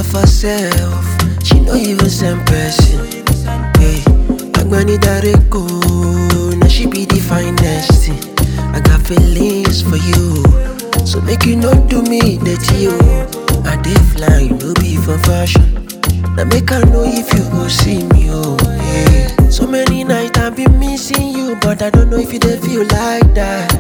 of herself. She no even send person. Hey, Agbani Dareko, now she be the finest thing. I got feelings for you, so make you not do me dirty, yo. I dey fly, no be for fashion. Now make I know if you go see me, oh. Hey. So many nights I've been missing you, but I don't know if you dey feel like that.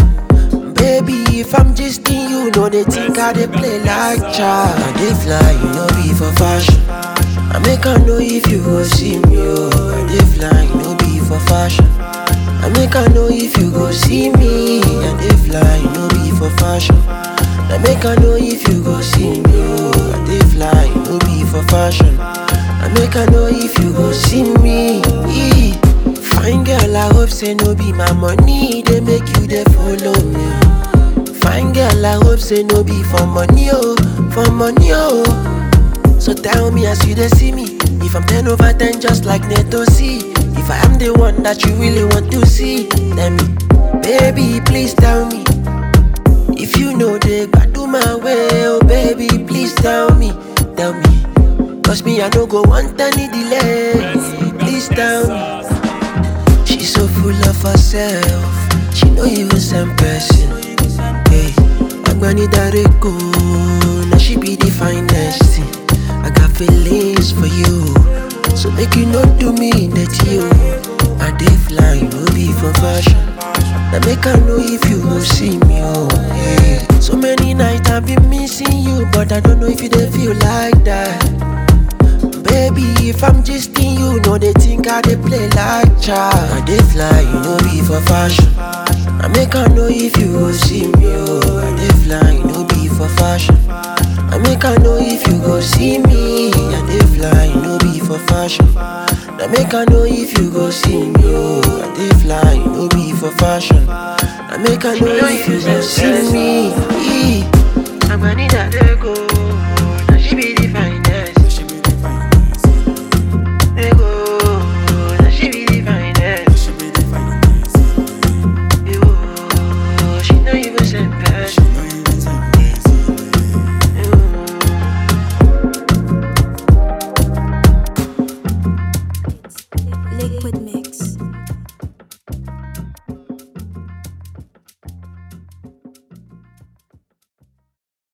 Baby, if I'm just in you, know they think I dey play like child. I dey fly, you know be for fashion. I make I know if you go see me, oh. I dey fly, you know be for fashion. I make I know if you go see me. I dey fly, you know be for fashion. I make I know if you go see me, oh. I dey fly, you know be for fashion. I make I know if you go see me. Eh. Fine girl, I hope say no be my money, they make you they follow me. Fine girl, I hope say no be for money, oh, for money, oh. So tell me as you they see me, if I'm 10 over 10 just like Neto C. If I am the one that you really want to see, tell me, baby, please tell me. If you know they do my way, oh baby, please tell me, tell me. Cause me, I don't go want any delay. Please tell me. She's so full of herself. She no even send person. Hey, Agbani Dareko, now she be the finest thing. I got feelings for you, so make you not do me dirty, yo. I dey fly, no be for fashion. Now make I know if you go see me, oh. Hey. So many nights I've been missing you, but I don't know if you dey feel like that. Baby, if I'm just in you, know they think I dey play like child. I dey fly, you know be for fashion. I make I know if you go see me, oh. I dey fly, you know be for fashion. I make I know if you go see me. I dey fly, you know be for fashion. I make I know if you go see me, oh. I dey fly, you know be for fashion. I make I know if you go see me. Eh. I'm gonna